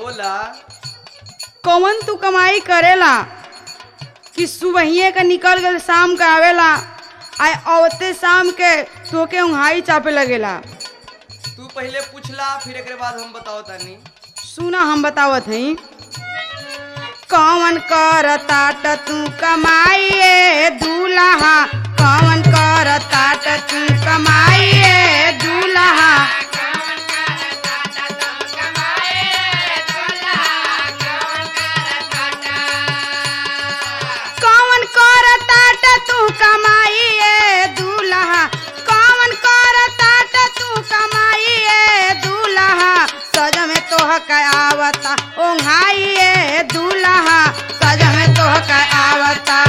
बोला कौन तू कमाई करेला कि सुबहिए का निकल गल शाम का आवेला आय औते शाम के तोके उंघाई चापे लगेला तू पहले पूछला फिर एक बाद हम बताओ तानी सुना हम बतावत हई कौन कर ताट तू कमाइए दूल्हा कौन कर ताट तू कमाइए दूल्हा कौन कर ताट तू कमाइए दूल्हा कौन कर ताट तू कमाइए दूल्हा सज में तोह के आवता ओंघाइए दूल्हा सज में तोह के आवता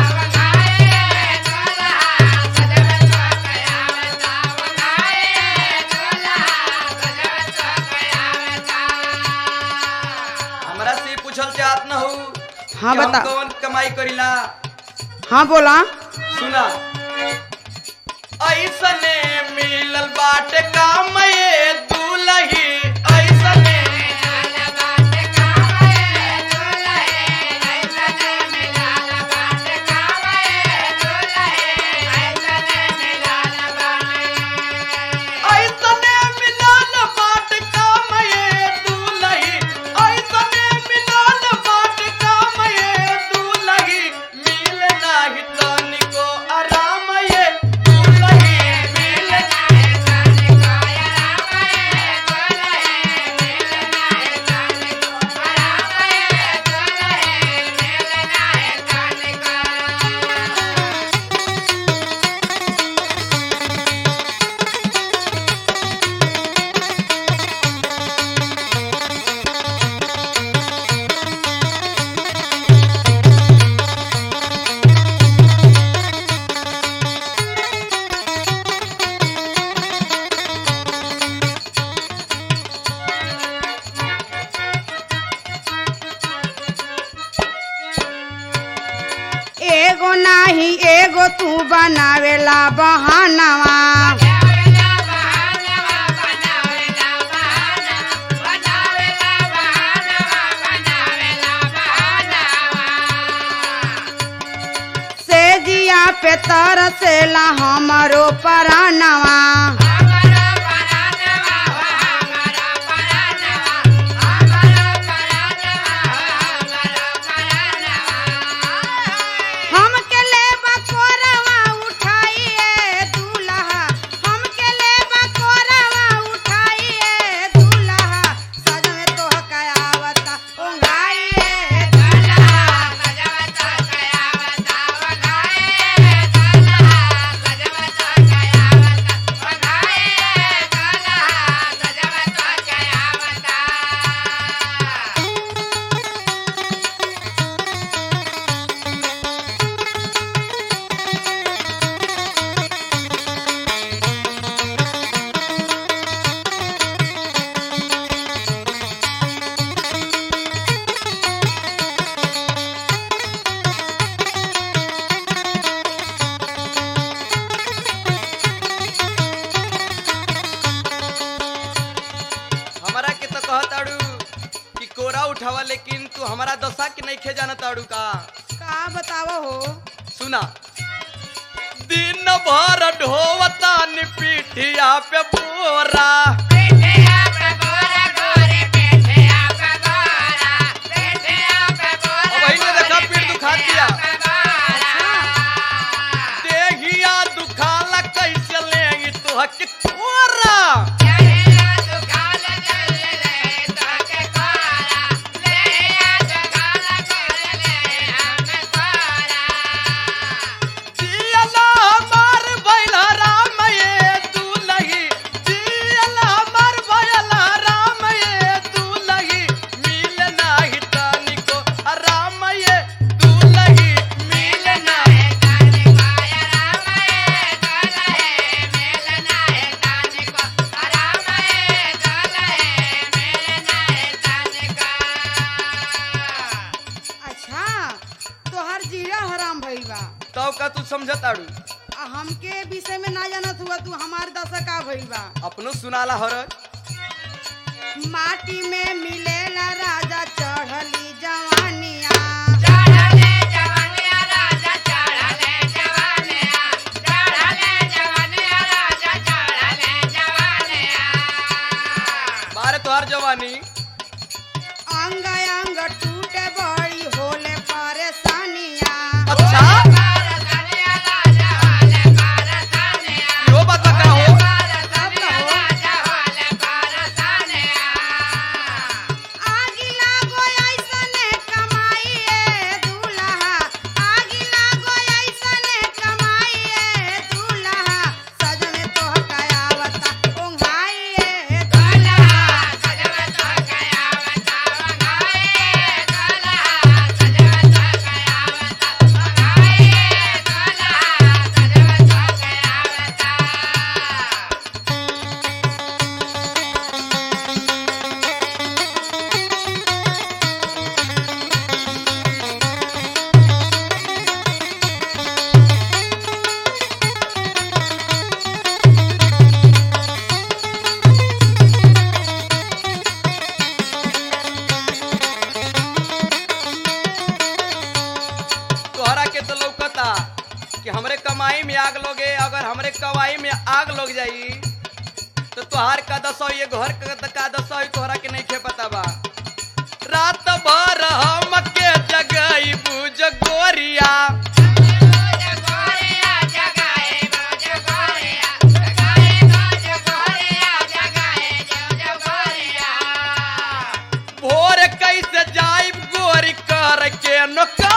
हमरा से पूछल चाहत न हो हाँ कि हम बता कौन कमाई करीला हाँ बोला सुना ऐसने मिलल बाटे काम ये दूल्ही ऐसने ऐसने मिलल बाटे काम ये दूल्ही ऐसने मिलल बाटे काम ये दूल्ही मिल नाही तनिको आराम ये दूल्ही मिल एगो नाही एगो तू बनावेला बहानवा से जिया पे तरसेला हमरो परानवा हमके लेबा कोरवा उठाइए दूल्हा हमके लेबा कोरवा उठाइए दूल्हा सज में तोह के आवता ओंघाइए हमरा के तो कहत आड़ू कि कोरा उठावा लेकिन तू हमारा दशा के नहीं खे जानत आड़ू का का बतावो हो सुना दिन भर ढोवता नि पीठिया पे बोरा अब वही ने देखा पीठ दुखा दिया देहिया दुखाला कैसे लेंगी तू हक कोरा जियला हमार भइला राम ये दूल्ही जियला हमार भइला राम ये दूल्ही मिल नाही तनिको राम ये दूल्ही मिल नाही अच्छा तोहर जीरा हराम भइल बा तब का तू समझत आड़ू आ हमके विषय में ना जानत हुआ तू हमार दशा का भइल बा अपनो सुनाला हरज माटी में मिलेला राजा अंग अंग टूटे बड़ी होले परेशानिया अच्छा यो बात का हो आगी लागो ऐसने कमाई ए दूल्हा आगी लागो ऐसने कमाई ए दूल्हा सज में तोह कयावता ओंघाई ए दूल्हा तोहरा के तो लौकता कि हमरे कमाई में आग लोगे अगर हमरे कमाई में आग लग जाई तो तोहार का दसो ये घर का त का दसो तोहरा के नहीं खे पता बा रात भर हम के जगई बुझ गोरिया भोर कैसे जाइब गोरी कर के नौकर